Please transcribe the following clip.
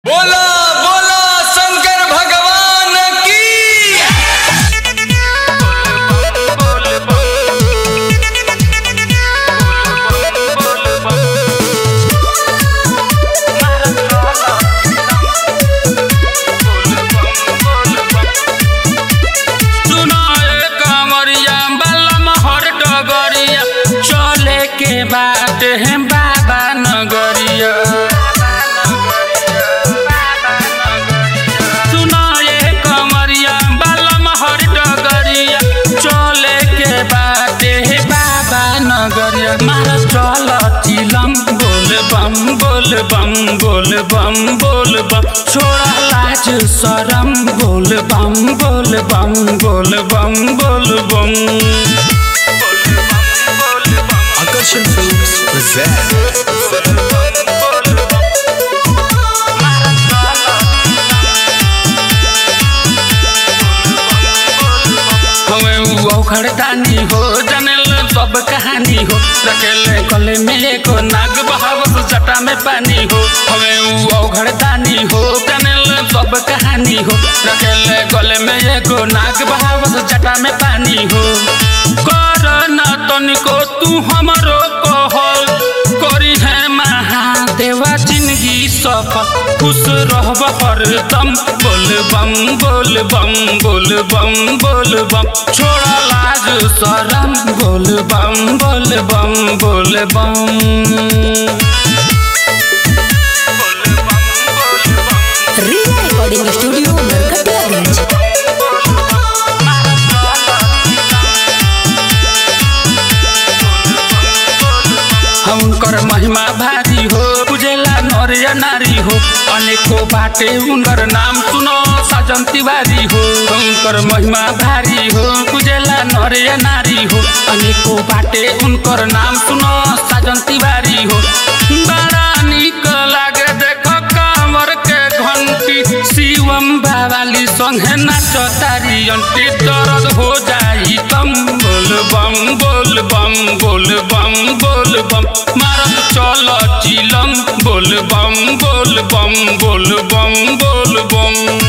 बोला बोला शंकर भगवान की सुनाए कांवरिया बलम हर डगरिया चले के बात है बाबा नगरिया सुनाए कांवरिया बलम हर डगरिया चले के बात है बाबा नगरिया मारा चल चिलम बोल बम बोल बम बोल बम बोल बम छोड़ा लाज शरम बोल बम बोल बम बोल बम बोल बम आकर्षण फिल्म्स present हमें उ औखड़दानी हो जनल सब कहानी हो रखेले गले में एको नाग बहावत जटा में पानी हो हमें उ औखड़दानी हो जनल सब कहानी हो रखेले गले में एको नाग बहावत जटा में पानी हो कर न तनिको तू हमरो कहल करी है महादेवा जिंदगी सफल खुश रहब हरदम बोल बम बोल बम बोल बम बोल बम छोड़ा लाज शरम बोल बम बोल बम बोल बम रिया रिकॉर्डिंग स्टूडियो नरकटियागंज उनकर महिमा भारी हो पूजेला नर या नारी हो अनेको बाटे उनकर नाम सुनो साजन तिवारी हो उनकर महिमा भारी हो पूजेला नर या नारी हो अनेको बाटे उनकर नाम सुनो साजन तिवारी हो बड़ा निक लागे देख कांवर के घंटी शिवम बाबाली संगे नाच तारी अंटी दर्द हो जाई तम बोल बम बोल बम बोल बम बोल बम मारत चल चिलम बोल बम बोल बम बोल बम बोल बम